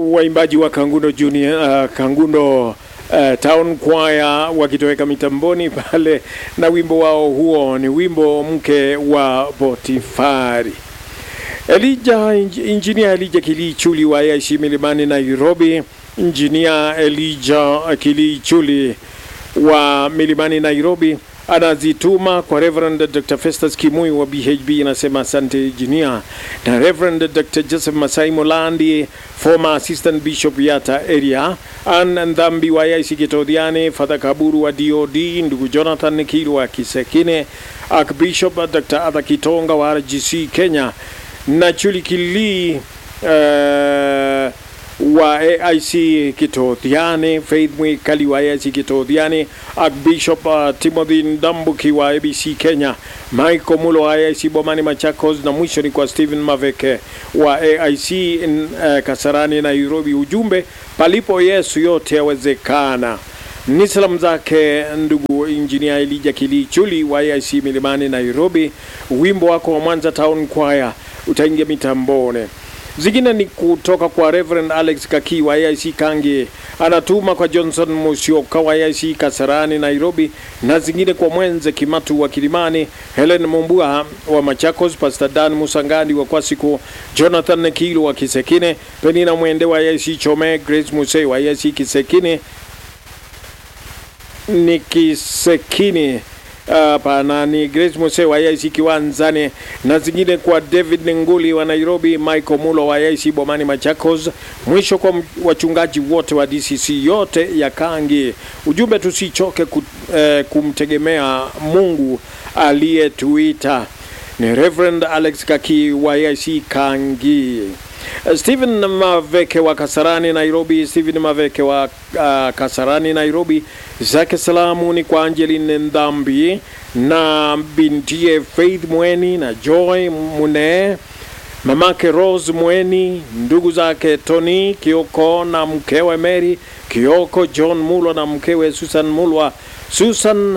waimbaji wa Kangundo Junior, uh, Kangundo uh, Town Choir wakitoweka mitamboni pale na wimbo wao huo ni wimbo mke wa Potifari. Elija injinia Elija Kilichuli wa AIC Milimani Nairobi, injinia Elija Kilichuli wa Milimani Nairobi anazituma kwa Reverend Dr. Festus Kimui wa BHB, anasema asante engineer, na Reverend Dr. Joseph Masai Molandi former assistant bishop Yata area, Ann Ndhambi wa AIC Kitodhiane, Father Kaburu wa DOD, ndugu Jonathan Kilu wa Kisekine, Archbishop Dr. Arthur Kitonga wa RGC Kenya na Chuli Kili uh, wa AIC Kitothiane, Faith Mwikali wa AIC Kitothiane, Archbishop uh, Timothy Ndambuki wa ABC Kenya, Michael Mulo wa AIC Bomani Machakos, na mwisho ni kwa Stephen Maveke wa AIC in, uh, Kasarani Nairobi. Ujumbe, palipo Yesu yote yawezekana. Ni salamu zake ndugu injinia Elija Kilichuli wa AIC Milimani Nairobi. Wimbo wako wa Mwanza Town Choir utaingia mitambone. Zingine ni kutoka kwa Reverend Alex Kaki wa AIC Kangi, anatuma kwa Johnson Musioka wa AIC Kasarani Nairobi, na zingine kwa Mwenze Kimatu wa Kilimani, Helen Mumbua wa Machakos, Pastor Dan Musangandi wa Kwasiku, Jonathan Kilo wa Kisekine, Penina Mwende wa AIC Chome, Grace Musei wa AIC Kisekine ni Kisekine hapana, ni Grace Mose wa IC Kiwanzani, na zingine kwa David Nguli wa Nairobi, Michael Mulo wa IC Bomani Machakos. Mwisho kwa wachungaji wote wa DCC yote ya Kangi, ujumbe tusichoke ku, eh, kumtegemea Mungu aliyetuita. Ni Reverend Alex Kaki wa IC Kangi. Stephen Maveke wa Kasarani Nairobi, Stephen Maveke wa uh, Kasarani Nairobi, zake salamu ni kwa Angeline Ndhambi na bintie Faith Mweni na Joy Mune, mamake Rose Mweni, ndugu zake Tony Kioko na mkewe Mary Kioko, John Mulwa na mkewe Susan Mulwa, Susan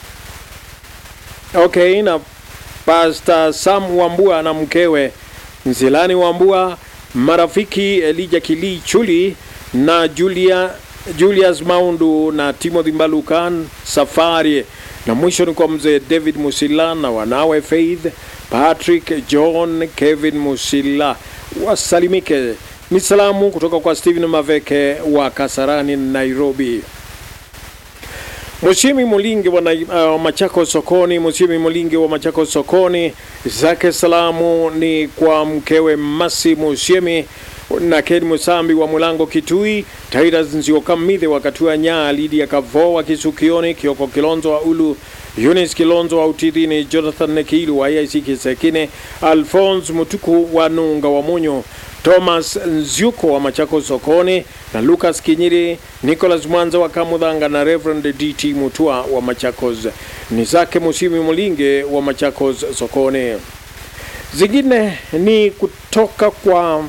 okay, na Pastor Sam Wambua na mkewe Nzilani Wambua, marafiki Elija Kili Chuli na Julia, Julius Maundu na Timothy Mbalukan Safari, na mwisho ni kwa mzee David Musila na wanawe Faith Patrick John Kevin Musila wasalimike. Ni salamu kutoka kwa Stephen Maveke wa Kasarani Nairobi. Mushimi Mulingi wa uh, Machako Sokoni, Mushimi Mulingi wa Machako Sokoni, zake salamu ni kwa mkewe Masi Mushimi na Ken Musambi wa Mulango Kitui, Titus Nziokamidhe wa Katua Nyaa, Lidia Kavo wa Kisukioni, Kioko Kilonzo wa Ulu, Eunice Kilonzo wa Utidhini, Jonathan Nekilu wa IC Kisekine, Alphonse Mutuku wa Nunga wa Munyo, Thomas Nzyuko wa Machako Sokoni na Lucas Kinyiri, Nicholas Mwanza wa Kamudhanga na Reverend DT Mutua wa Machakos. Ni zake Musimi Mulinge wa Machakos Sokoni. Zingine ni kutoka kwa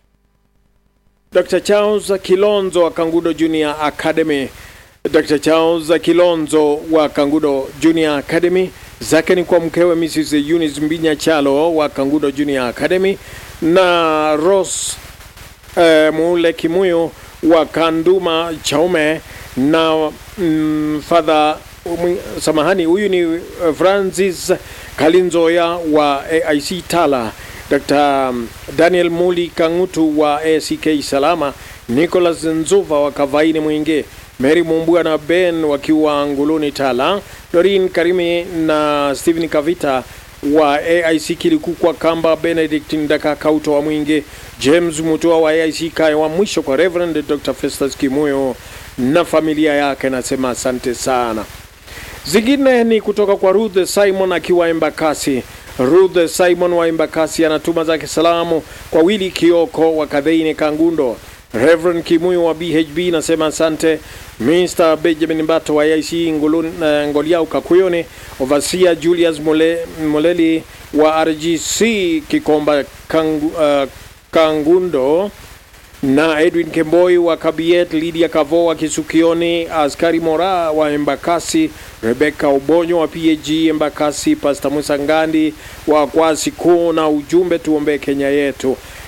Dr. Charles Kilonzo wa Kangudo Junior Academy. Dr. Charles Kilonzo wa Kangudo Junior Academy zake ni kwa mkewe Mrs. Eunice Mbinya Chalo wa Kangudo Junior Academy na Rose eh, Mule Kimuyo wa Kanduma Chaume na mm, Father um, samahani, huyu ni Francis Kalinzoya wa AIC Tala, Dr. Daniel Muli Kangutu wa ACK Salama, Nicholas Nzuva wa Kavaini Mwinge, Mary Mumbua na Ben wakiwa Nguluni Tala, Dorin Karimi na Stephen Kavita wa AIC Kilikukwa Kamba, Benedict Ndaka Kauto wa Mwinge, James Mutua wa AIC Kaya wa mwisho kwa Reverend Dr. Festus Kimuyo na familia yake, nasema asante sana. Zingine ni kutoka kwa Ruth Simon akiwa Embakasi. Ruth Simon wa Embakasi anatuma zake salamu kwa Willy Kioko wa Kadheine Kangundo, Reverend Kimuyo wa BHB nasema asante. Mr. Benjamin Mbato wa IC Ngulun, uh, Ngoliau Kakuyone, Overseer Julius Mole, Moleli wa RGC Kikomba Kangu, uh, Kangundo na Edwin Kemboi wa Kabiet, Lydia Kavo wa Kisukioni, Askari Mora wa Embakasi, Rebecca Obonyo wa PAG Embakasi, Pastor Musa Ngandi wa Kwasi Kuu, na ujumbe tuombee Kenya yetu.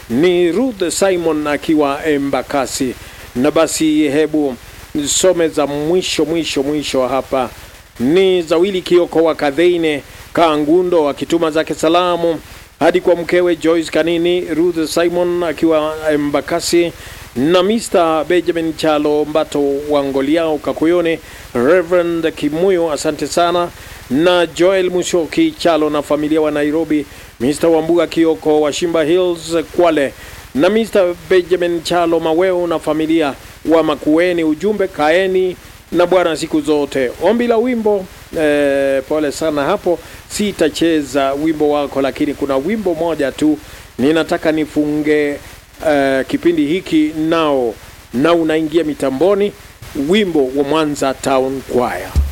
ni Ruth Simon akiwa Embakasi. Na basi hebu some za mwisho mwisho mwisho hapa ni Zawili Kioko wa Kadheine Kangundo akituma zake salamu hadi kwa mkewe Joyce Kanini, Ruth Simon akiwa Embakasi na Mr. Benjamin Chalo Mbato wa Ngoliao Kakuyone, Reverend Kimuyo, asante sana, na Joel Mushoki Chalo na familia wa Nairobi, Mr. Wambuga Kioko wa Shimba Hills Kwale, na Mr. Benjamin Chalo Maweo na familia wa Makueni. Ujumbe kaeni na Bwana siku zote. Ombi la wimbo eh, pole sana hapo, sitacheza wimbo wako, lakini kuna wimbo moja tu ninataka nifunge eh, kipindi hiki nao na unaingia mitamboni, wimbo wa Mwanza Town Choir.